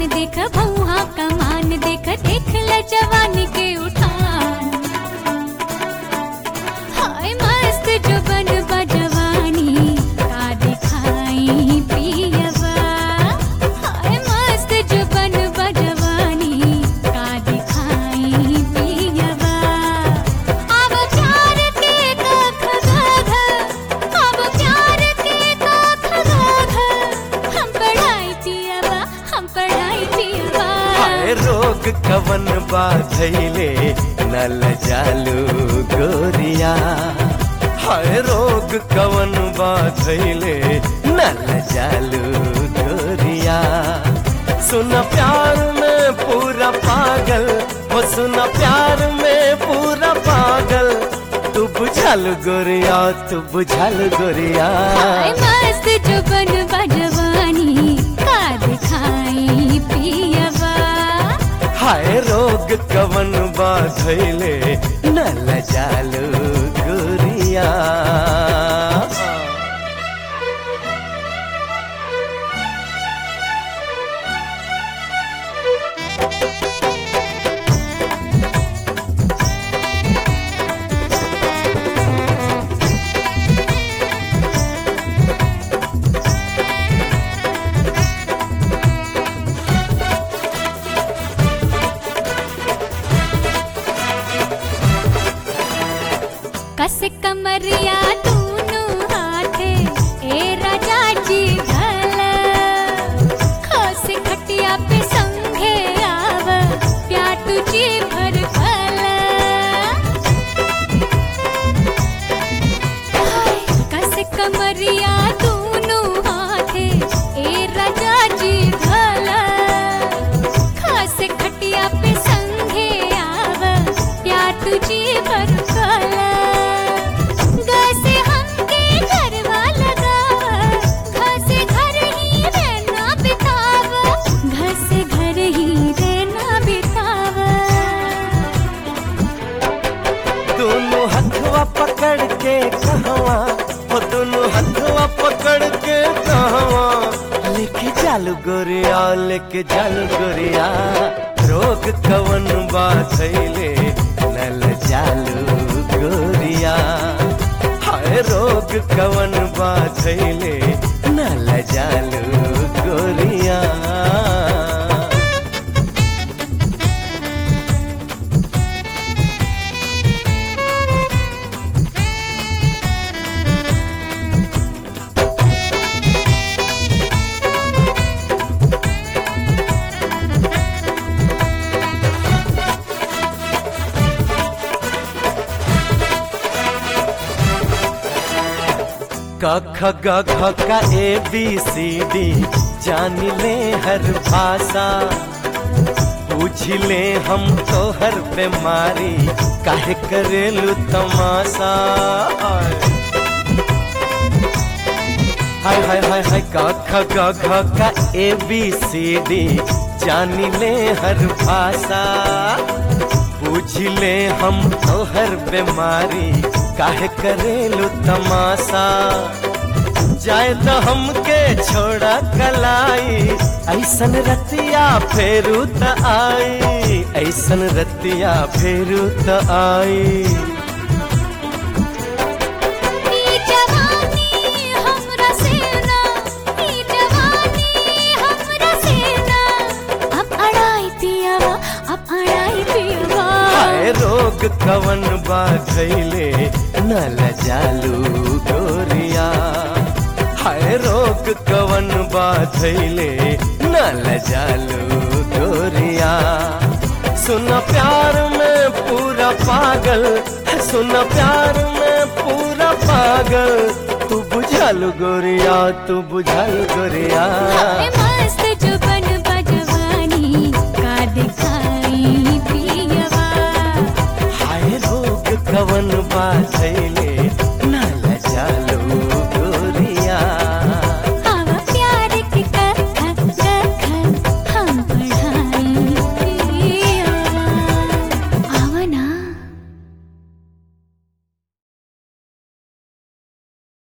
देख भौहा कमान देख देख ल जवानी के उठान हाय मस्त जुबन बजवानी का दिखाई पियवा हाय मस्त जुबन बजवानी का दिखाई पियवा अब प्यार के कख गाध अब प्यार के कख गाध हम पढ़ाई पियवा हम पढ़ाई पियवा हाय रोग कवन बाधैले नल जालू गोरिया हाय रोग कवन बाधैले नल जालू गोरिया सुन प्यार में पूरा पागल वो सुन प्यार में पूरा पागल तू बुझल गोरिया तू बुझल गोरिया हाय मस्त जुबन बजवानी का दिखाई पियवा हाय रोग कवन बाधैले नल जालू गोरिया कस कमरिया तूनु हाथे ए राजा जी घल खस खटिया पे संघे आव प्या तुझी भर फल हाय, कस कमरिया तूनु हाथे ए राजा जी घल खास खटिया पे संघे आव प्या तुझी भर फल गसे हमके घरवा लगाव घसे घर ही रहना बिताव घसे घर ही रहना बिताव दोनों हथवा पकड़ के कहवा हो दोनों हथवा पकड़ के कहवा लेके जालू गोरिया लेके जालू गोरिया रोग कवन बाधैले नल जालू गोरिया हाय रोग कवन बाधैले नल जालू गोरिया क ख ग घ का ए बी सी डी जान ले हर भाषा पूछ ले हम तो हर बीमारी काहे करेलू तमाशा हाय हाय हाय हाय क ख ग घ का ए बी सी डी जान ले हर भाषा पूछ ले हम तो हर बीमारी काहे करेलू तमाशा जाए तो हमके छोड़ा कलाई ऐसन रतिया फेरू त आई ऐसन रतिया फेरू त आई ई जवानी हमरा सेना ई जवानी हमरा सेना अब अड़ाई पियावा अब अड़ाई पियावा हाय रोग कवन बाधैले नल जालू गोरिया हाय रोग कवन बाधैले नल जालू गोरिया सुन प्यार में पूरा पागल सुन प्यार में पूरा पागल तू बुझल गोरिया तू बुझल गोरिया हाय मस्त